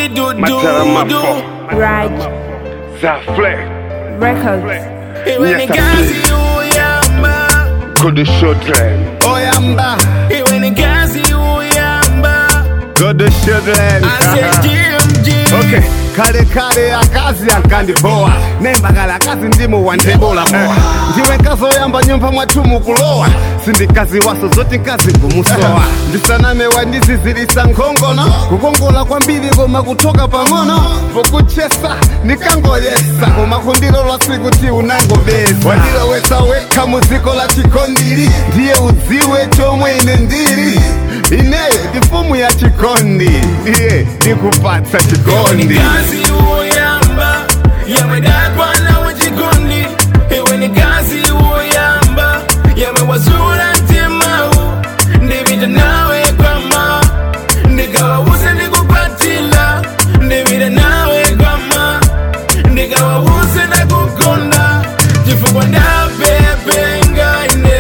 do do Mataramapo. do. Raj Zafle. Records. Iwe ni Yes, kazi uyamba, Go to children. oyamba. Iwe ni kazi uyamba, Go to children. ase jim jim. okay kale kale akazi akandipowa nembagala akazi ndimu wandebola mowa ndiwe nkazi oyamba nyumba mwathu mukulowa sindikazi waso zoti nkazi ngumusowa ndisaname wandizizilisa nkhongono kukongola kwambiri koma kutoka pang'ono pokuchesa nikangoyesa koma kundilola sikuti unangobesa wandilowesa wekha muziko la chikondiri ndiye udziwe chomwe ine ndili ineyo ndifumu ya chikondi ndiye ndikupatsa Iwe ni chikondi kazi uyamba, yamedakwa na wajikondi. Iwe ni kazi uyamba, yamewazura ntimau. Ndivita nawe kwama, ndikawawuse ndikupatila. Ndivita nawe kwama, ndikawawuse ndakukonda. Chifukwa ndapepenga ine.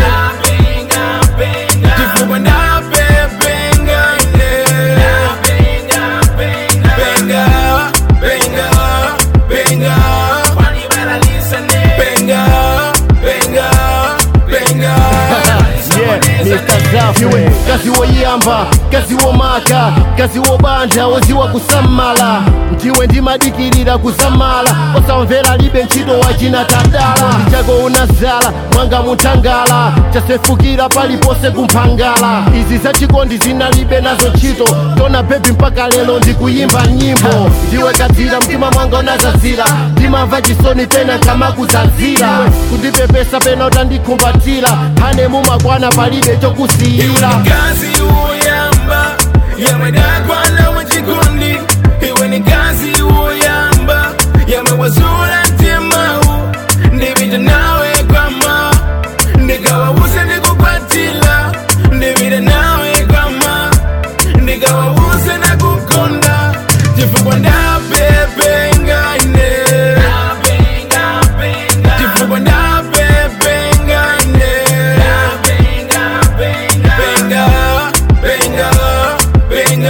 Chifukwa ndapepenga ine. Benga, benga, benga. Benga, benga, benga. iwe kazi woyamba kazi womaka kazi wobanja woziwa kusamala ndiwe ndimadikirira kusamala osamvera libe ntchito wachina tadala ndichako unazala mwanga muthangala chasefukira palipose kumphangala izi zachikondi zinalibe nazo ntchito tona bebi mpaka lero ndikuyimba nyimbo ndiwe kadzira mtima mwanga unazazira ndimamva chisoni pena kamakuzazira kundipepesa pena utandikumbatira hane mumakwana palibe chokusiyira Kazi uyamba, yamedakwa na wajikondi. Iwe ni kazi uyamba, yamewazura ntimau. Ndivita nawe kwama, ndikawawuse ndikukwatila. Ndivita nawe kwama, ndikawawuse ndakukonda. Chifukwa ndapepenga ine. Chifukwa ndapepenga ine. Benga, benga, benga.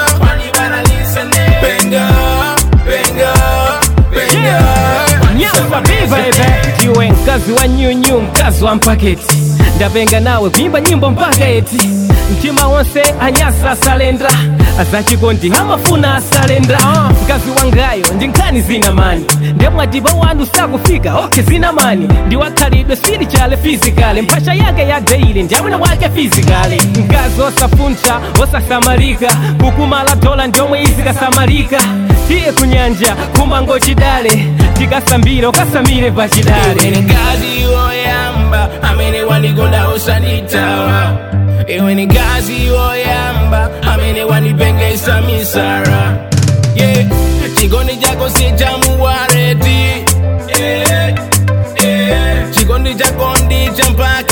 Benga, benga, benga. nyamba bibebe ndiwe mkazi wa nyunyu mkazi wa mpaketi ndapenga nawe kuimba nyimbo mpaka eti mtima wonse anyasa asalendra azachikondi amafuna asalendra uh, mkazi wangayo ndi nkhani zina mani ndemwatipa wanu sakufika ok zina mani ndiwakhalidwe sili chale fizikale mphasha yake ya deili ndiyamwina wake fizikale mkazi osafuntha osasamalika kukumala dola ndiomwe izikasamalika tiye kunyanja kumango chidale tikasambire ukasamire pachidale Iwe ni kazi yoyamba amene wandikonda usanitawa iwe ni kazi yoyamba amene wandipengesa misara yeah. chikondi chako sichamuwareti yeah. yeah. chikondi chako ndicha mpaka